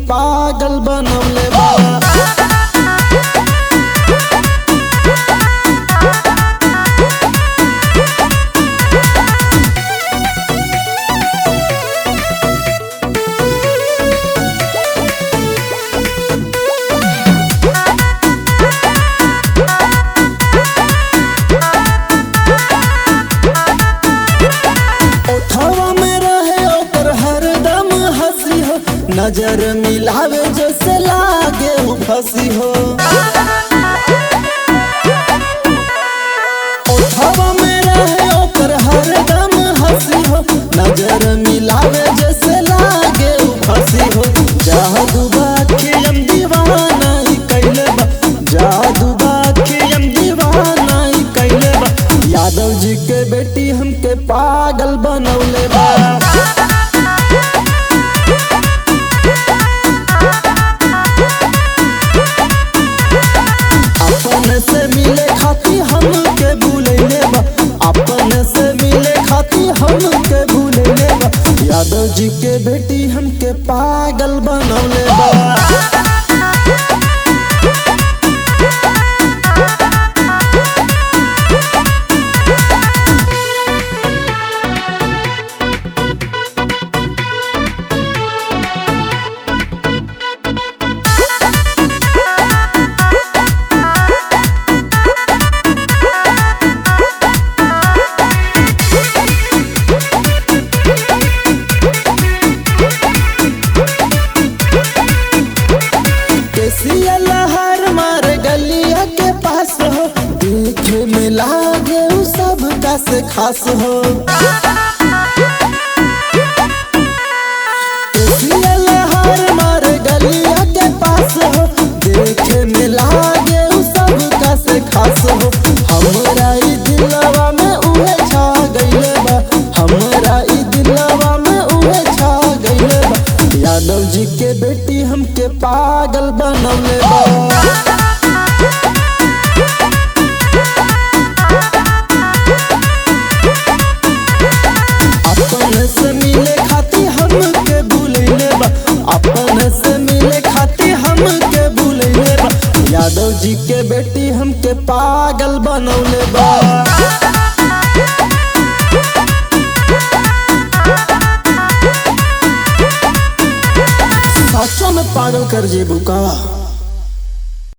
पागल बनौले बा ओठवा में रहे ओकर हरदम हंसी हो नजर मिलावे जैसे लागे उ फंसी हो ओठवा में रहे ओकर हरदम हंसी हो नजर मिलावे जैसे लागे उ फंसी हो जादू बाखियम दीवाना ई कैले बा जादू बाखियम दीवाना ई कैले बा यादव जी के बेटी हमके पागल बनौले बा अपन से मिले खाती हमके भूलैले बा अपन से मिले खाती हमके भूलैले बा यादव जी के बेटी हमके पागल बनौले बा केसिया लहर मार गलिया के पास हो देखे में लागे उ सब का से खास हो केसिया लहर मार गलिया के पास हो देखे में लागे उ सब का से खास हो हमरा ई दिलवा में उहे छा गइले बा हमरा ई दिलवा में उहे छा गइले बा यादव जी के बेटी हमके पागल बनौले बा अपन से मिले खाती हमके भूलैले बा अपन से मिले खाती हमके भूलैले बा यादव जी के बेटी हमके पागल बनौले बा सचो में पागल कर जेबू का